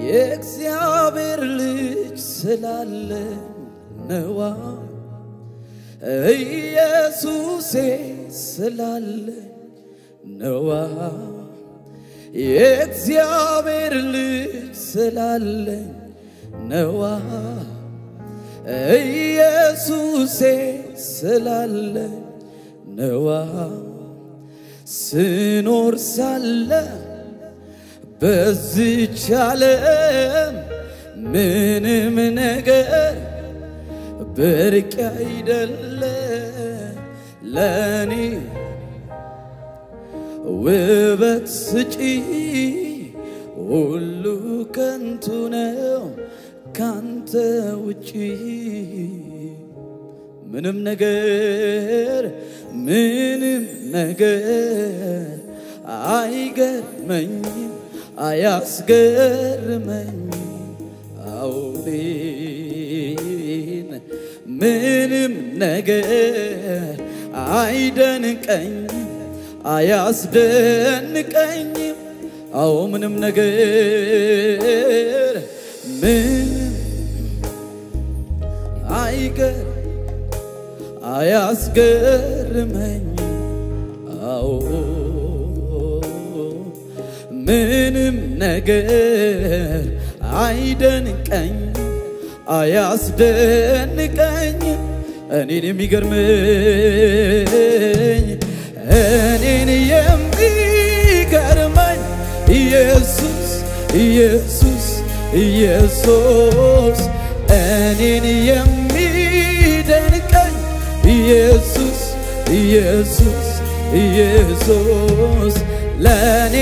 የእግዚአብሔር ልጅ ስላለ ነዋ ኢየሱሴ ስላለ ነዋ የእግዚአብሔር ልጅ ስላለ ነዋ ኢየሱሴ ስላለ ነዋ ስኖር ሳለ በዚች ዓለም ምንም ነገር ብርቅ አይደለ ለኔ ውበት ስጪ ሁሉ ከንቱ ነው ካንተ ውጪ ምንም ነገር ምንም ነገር አይገርመኝም አያስገርመኝም አውሬን ምንም ነገር አይደንቀኝም አያስደንቀኝም አዎ ምንም ነገር ምንም አይገር አያስገርመኝም አዎ ምንም ነገር አይደንቀኝም አያስደንቀኝም እኔን የሚገርመኝ እኔን የሚገርመኝ ኢየሱስ ኢየሱስ ኢየሱስ እኔን የሚደንቀኝ ኢየሱስ ኢየሱስ ኢየሱስ ለእኔ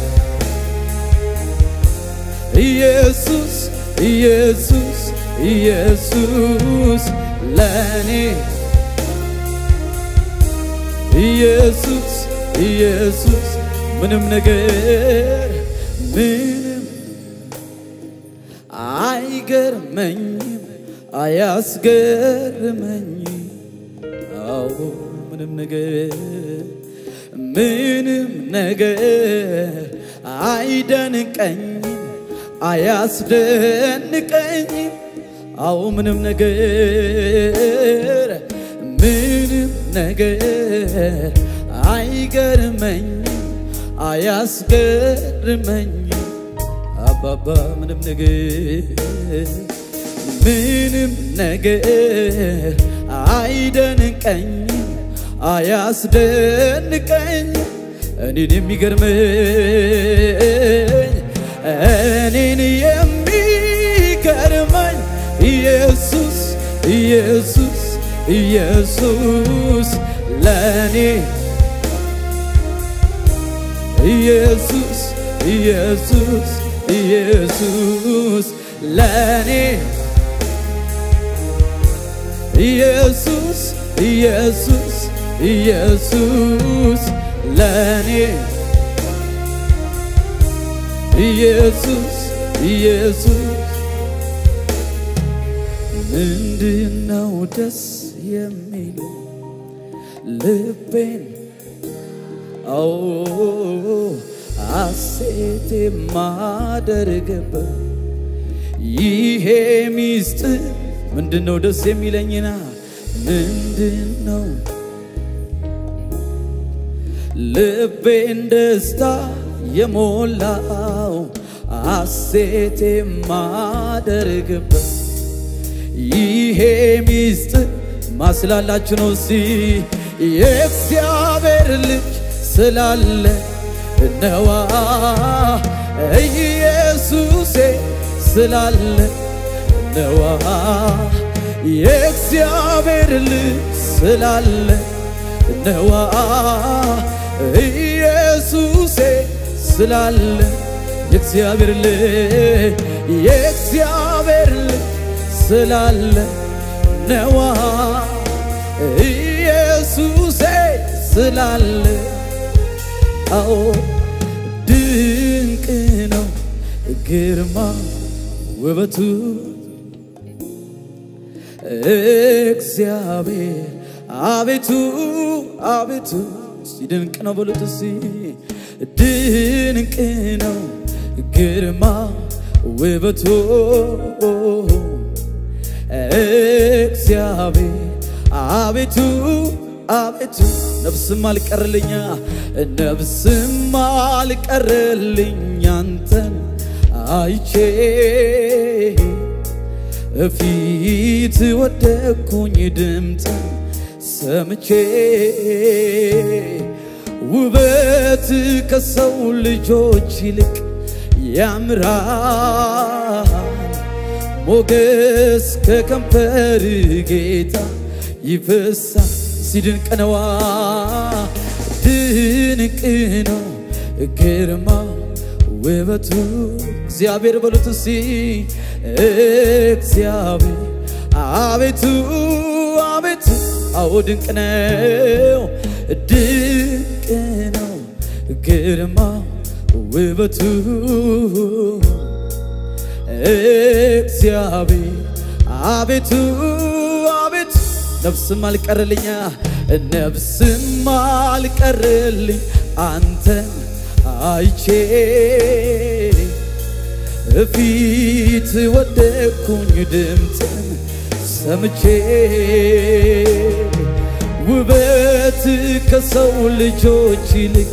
ኢየሱስ ኢየሱስ ኢየሱስ ለእኔ ኢየሱስ ኢየሱስ ምንም ነገር ምንም አይገርመኝም አያስገርመኝም አዎ ምንም ነገር ምንም ነገር አይደንቀኝም አያስደንቀኝም አዎ ምንም ነገር ምንም ነገር አይገርመኝም አያስገርመኝም አባባ ምንም ነገር ምንም ነገር አይደንቀኝም አያስደንቀኝም እኔን የሚገርመኝ እኔን የሚገርመኝ ኢየሱስ ኢየሱስ ኢየሱስ ለእኔ ኢየሱስ ኢየሱስ ኢየሱስ ለእኔ ኢየሱስ ኢየሱስ ኢየሱስ ለእኔ ኢየሱስ ኢየሱስ ምንድነው ደስ የሚለው ልቤን አዎ ሐሴት የማደርግበት ይሄ ሚስጥር ምንድነው ደስ የሚለኝና ምንድነው ልቤን ደስታ የሞላው ሐሴት የማደርግበት ይሄ ሚስጥር ማስላላችሁ ነው ሲ የእግዚአብሔር ልጅ ስላለ ነዋ ኢየሱሴ ስላለ ነዋ የእግዚአብሔር ልጅ ስላለ ነዋ ኢየሱሴ ስላለ የእግዚአብሔር ልጅ የእግዚአብሔር ልጅ ስላለ ነዋ ኢየሱሴ ስላለ አዎ ድንቅ ነው ግርማ ውበቱ እግዚአብሔር አቤቱ አቤቱ እስቲ ድንቅ ነው በሉት እስቲ ድንቅ ነው ግርማ ውበቱ እግዚአብሔር አቤቱ አቤቱ ነፍስም አልቀርልኛ ነፍስም አልቀርልኝ አንተን አይቼ ፊት ወደኩኝ ድምፅን ሰምቼ ውበት ከሰው ልጆች ይልቅ ያምራል ሞገስ ከከንፈር ጌታ ይፈሳል ሲድንቅ ነዋ ድንቅ ነው ግርማ ውበቱ እግዚአብሔር በሉት እስቲ እግዚአብሔር አቤቱ አቤቱ አዎ ድንቅ ነው ድንቅ ነው ግርማ ውበቱ እግዚአብሔር አቤቱ አቤቱ ነፍስም አልቀርልኛ ነፍስም አልቀርልኝ አንተን አይቼ ፊት ወደኩኝ ድምፅን ሰምቼ ውበት ከሰው ልጆች ይልቅ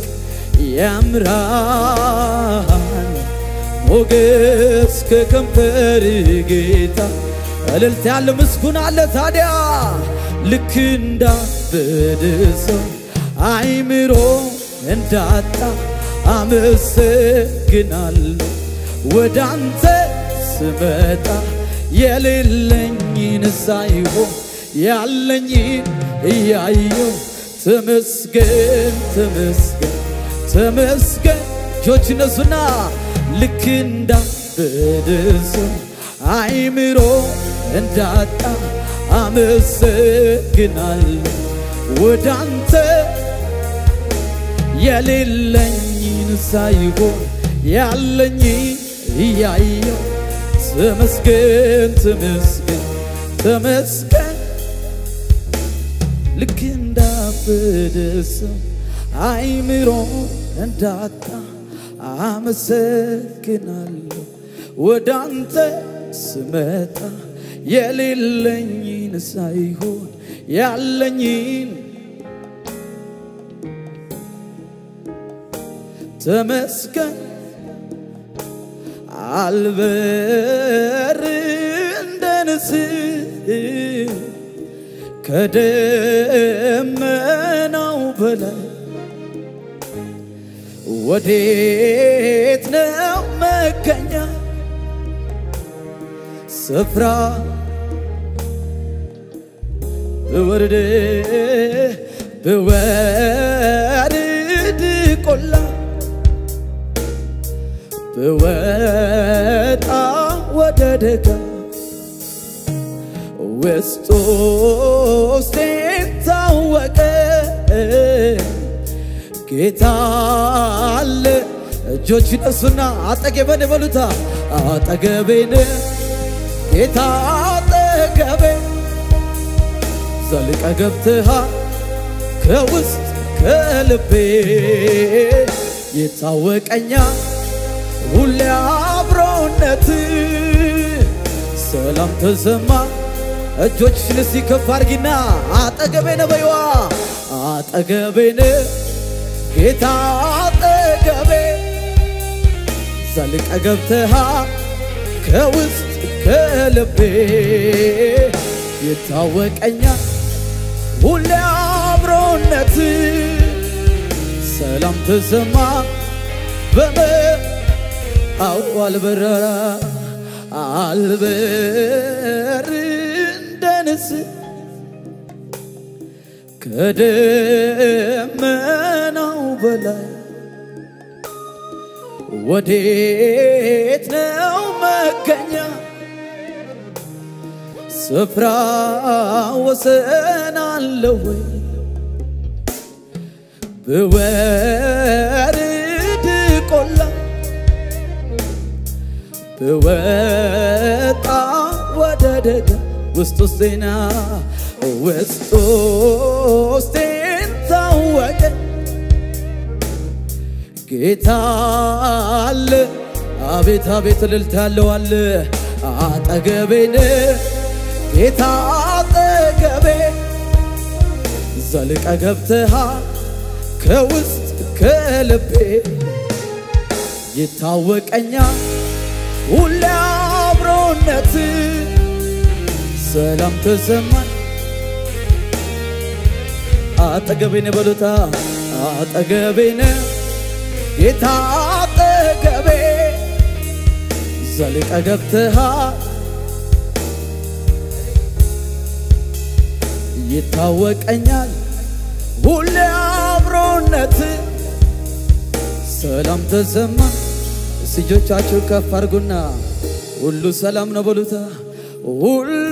ያምራል ሞገስ ከከንፈር ጌታ እልልታ ያለ ምስጉን አለ ታዲያ ልክ እንዳበደ ሰው አይምሮ እንዳጣ አመሰግናለሁ ወደ አንተ ስመጣ የሌለኝን ሳይሆን ያለኝን እያየው ተመስገን ተመስገን ተመስገን እጆች እነሱና ልክ እንዳበደ ሰው አይምሮ እንዳጣ አመሰግናለሁ ወደ አንተ የሌለኝን ሳይሆን ያለኝ እያየው ተመስገን ተመስገን ተመስገን ልክ እንዳበደ ሰው አይምሮ እንዳጣ አመሰግናለሁ ወደ አንተ ስመጣ የሌለኝን ሳይሆን ያለኝን ተመስገን አልበር እንደ ንስር ከደመናው በላይ ወዴት ነው መገኛ ስፍራ ብወርድ ብወርድ ቆላ ብወጣ ወደ ደጋ ውስጥ ውስጤን ታወቀ ጌታ አለ። እጆች ይነሱና አጠገቤን በሉታ አጠገቤን ጌታ አጠገቤ ዘልቀ ገብተሃል ከውስጥ ከልቤ ይታወቀኛል ሁሌ አብሮነት ሰላም ተሰማ እጆችሽን እስቲ ከፍ አድርጊና አጠገቤነ በይዋ አጠገቤነ ጌታ አጠገቤ ዘልቀ ገብተሃ ከውስጥ ከልቤ ይታወቀኛል ሁሌ አብሮነት ሰላም ተሰማ በመ አው አልበረራ አልበር እንደ ንስር ከደመናው በላይ ወዴት ነው መገኛ ስፍራ ወሰን አለው ወይ ብወርድ ቆላ ብወጣ ወደ ደጋ ውስጥ ውስጤና ውስጥ ውስጤን ታወቀ ጌታ አለ አቤት አቤት እልልታ ያለዋል አጠገቤን ጌታ አጠገቤ ዘልቀ ገብተሃ ከውስጥ ከልቤ ይታወቀኛል ሁሌ አብሮነት ሰላም ተሰማኝ አጠገቤን በሉታ አጠገቤን ጌታ አጠገቤ ዘልቀ ገብተሃ ይታወቀኛል ሁሌ አብሮነት ሰላም ተሰማ እጆቻችሁ ከፍ አድርጉና ሁሉ ሰላም ነው በሉታ ሁሉ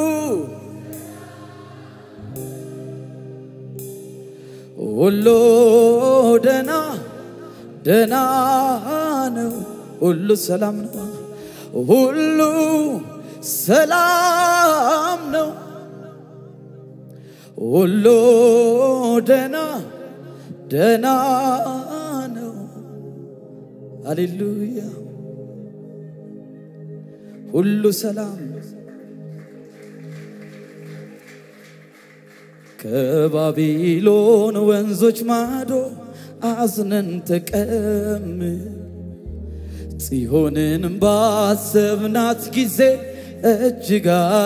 ሁሉ ደና ደና ነው ሁሉ ሰላም ነው ሁሉ ሰላም ነው ሁሉ ደና ደና ነው ሃሌሉያ ሁሉ ሰላም ከባቢሎን ወንዞች ማዶ አዝነን ተቀምጥ ጽዮንን ባሰብናት ጊዜ እጅግ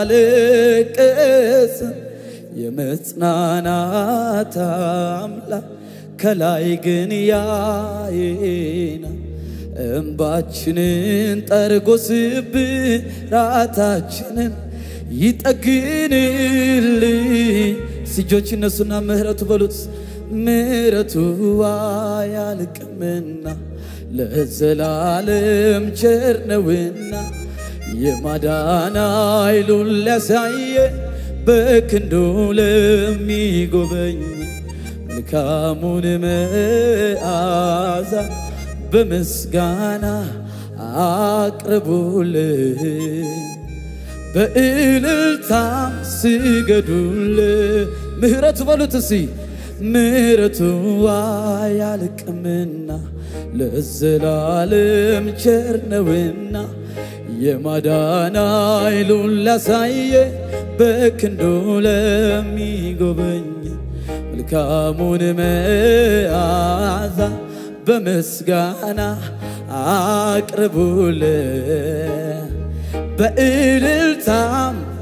አለቀስን። የመጽናናት አምላክ ከላይ ግን ያየናል። እንባችንን ጠርጎ ስብራታችንን ይጠግንልኝ። እጆች እነሱና ምህረቱ በሉት ምህረቱ አያልቅምና ለዘላለም ቸር ነውና የማዳን ኃይሉን ሊያሳየ በክንዱ ለሚጎበኝ መልካሙን መዓዛ በምስጋና አቅርቡልን በእልልታም ስገዱል ምህረቱ በሉት እስቲ ምህረቱ አያልቅምና ለዘላለም ቸር ነውና የማዳን ኃይሉን ላሳየ በክንዱ ለሚጎበኝ መልካሙን መዓዛ በምስጋና አቅርቡልን በእልልታም